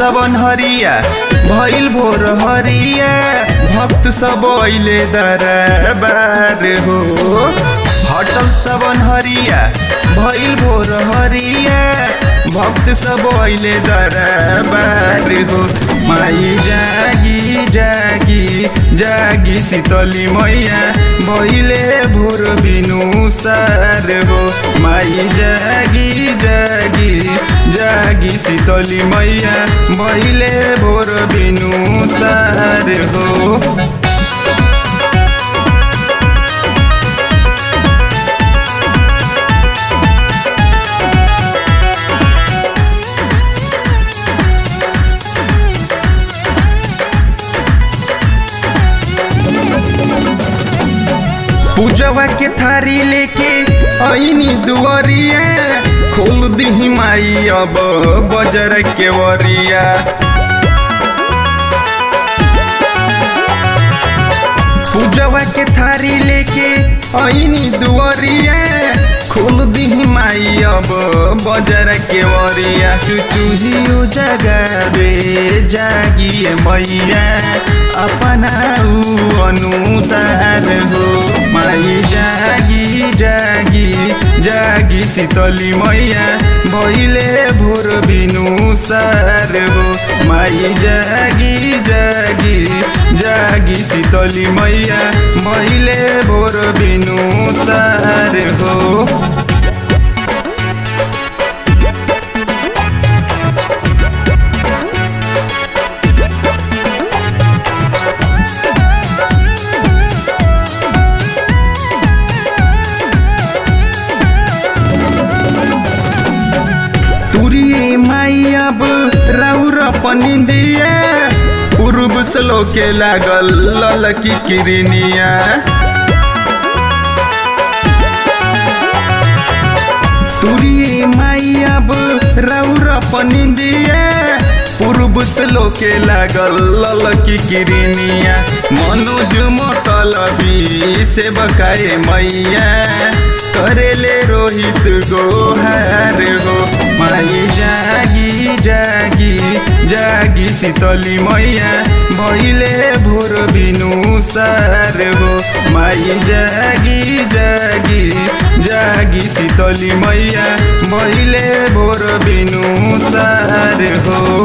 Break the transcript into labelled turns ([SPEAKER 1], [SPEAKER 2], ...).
[SPEAKER 1] सबन हरिया भइल भोर हरिया भक्त सब अइले दरबार हो हटल सबन हरिया भइल भोर हरिया भक्त सब अइले दरबार हो माई जागी जागी जागी शीतली मैया भइले भोर बिनु सार हो माई जागी जागी जागी शीतली मैया भइले भोर बिनु सार हो पूजवा के थारी लेके ऐनी दुआरिया खोल दिही माई अब बजर के वरिया पूजवा के थारी लेके ऐनी दुआरिया खोल दिही माई अब बजर के वरिया चुचुहियो जगावे जागिए मैया अपना ऊ अनुसार हो माई जागी जागी जागी शीतली मैया भइले भोर बिनु सार हो माई जागी जागी जागी शीतली मैया भइले भोर बिनु सार हो तुरिए माई अब राउर पनि दिया पूर्व श्लोके लागल ललकी किरनिया तुरिए माई अब राउर पनि दिया पूर्व श्लोके लागल ललकी किरनिया मनोज मतलबी से बकाए मैया करेले रोहित गोहार हो माई जागी जागी जागी शीतली मैया भइले भोर बिनु सार हो माई जागी जागी जागी शीतली मैया भइले भोर बिनु सार हो